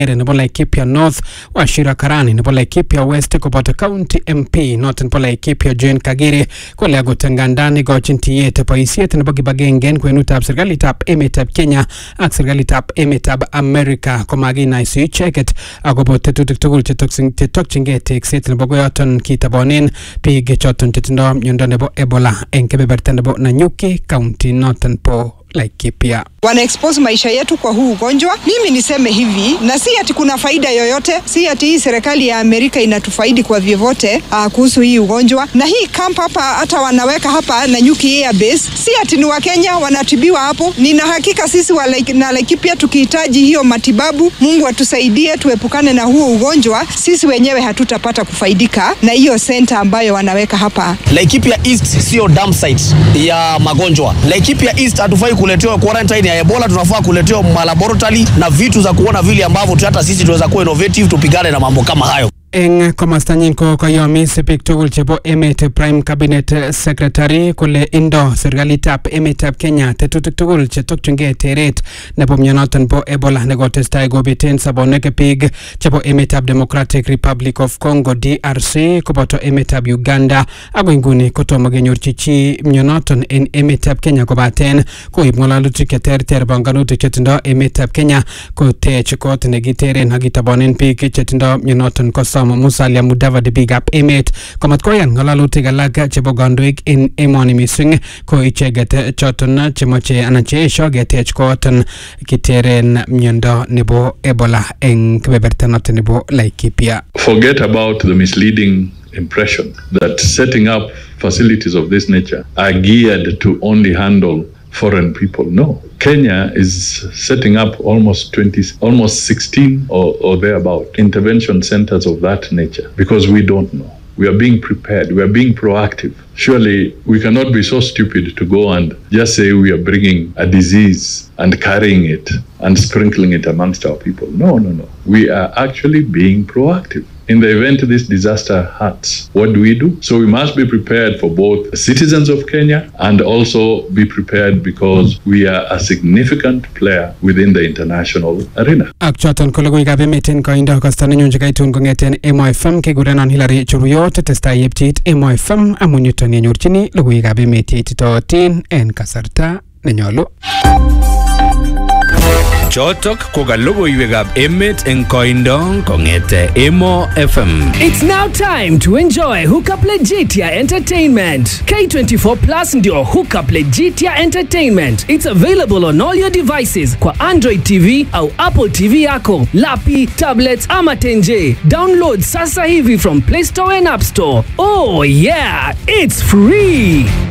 nebo Laikipia North Wachira Karani nebo Laikipia West koboto County MP noton nebo Laikipia Jane Kagere kole akot ngandan ikochin tiyet boisiet nebo kibagenge kwenutab serikalitab emetab Kenya ak serikalitab emetab America komakinaisi icheket akobo tetutik tugul chetokchingei tekset nebo koyoton kitabonen biik choton chetindo miondo nebo Ebola eng kebeberta nebo Nanyuki county noton po Laikipia. Wanaexpose maisha yetu kwa huu ugonjwa. Mimi niseme hivi, na si ati kuna faida yoyote, si ati hii serikali ya Amerika inatufaidi kwa vyovyote uh, kuhusu hii ugonjwa. Na hii camp hapa hata wanaweka hapa Nanyuki Air Base, si ati ni Wakenya wanatibiwa hapo. Nina hakika sisi wa like, na Laikipia tukihitaji hiyo matibabu, Mungu atusaidie tuepukane na huo ugonjwa, sisi wenyewe hatutapata kufaidika na hiyo senta ambayo wanaweka hapa. Laikipia East sio dump site ya magonjwa. Laikipia East hatufai kuletewa quarantine ya Ebola, tunafaa kuletewa malaboratory na vitu za kuona vile ambavyo hata sisi tunaweza kuwa innovative tupigane na mambo kama hayo. eng komostanyin ko koyomis biik tugul chebo emet prime cabinet secretary kole indo serikalitab emetab Kenya tetutik tugul chetokchingei teret nebo mionoton bo Ebola nekotestai kobeten sobonwek biik chebo emetab Democratic Republic of Congo DRC koboto emetab Uganda ako inguni kotomo kenyorchi chi mionoton en emetab Kenya kobaten koib ng'alalutik cheterter banganutik chetindo emetab Kenya kotech kot nekiteren ak kitabonen biik chetindo mionoton kosom Musalia Mudavadi biikab emet komat koyan ng'alalutik alak chebo kandoik en emoni mising ko icheket choton chemoche anan cheesho ketech koton kiteren miondo nebo Ebola eng kebeberta noton nebo Laikipia. Forget about the misleading impression that setting up facilities of this nature are geared to only handle foreign people. No. Kenya is setting up almost 20, almost 16 or, or thereabout intervention centers of that nature because we don't know. We are being prepared. We are being proactive. Surely we cannot be so stupid to go and just say we are bringing a disease and carrying it and sprinkling it amongst our people. No, no, no. We are actually being proactive. In the event this disaster hurts, what do we do? So we must be prepared for both citizens of Kenya and also be prepared because we are a significant player within the international arena. Ak choton ko logoiwekab emet en koindo kosta nenyun chekaitun kong'eten Emo FM kekurenon Hilary Churuyot testai yepcheit Emo FM amun yuton yenyorchini logoiwekab emet cheititootin en kasarta nenyolu. Chotok ko ka logoiwekab emet eng koindo kong'ete Emo FM. It's now time to enjoy Hookup Legitia Entertainment. K24 Plus ndio Hookup Legitia Entertainment. It's available on all your devices kwa Android TV au Apple TV yako, lapi, tablets ama tenje. Download sasa hivi from Play Store and App Store. Oh yeah, it's free.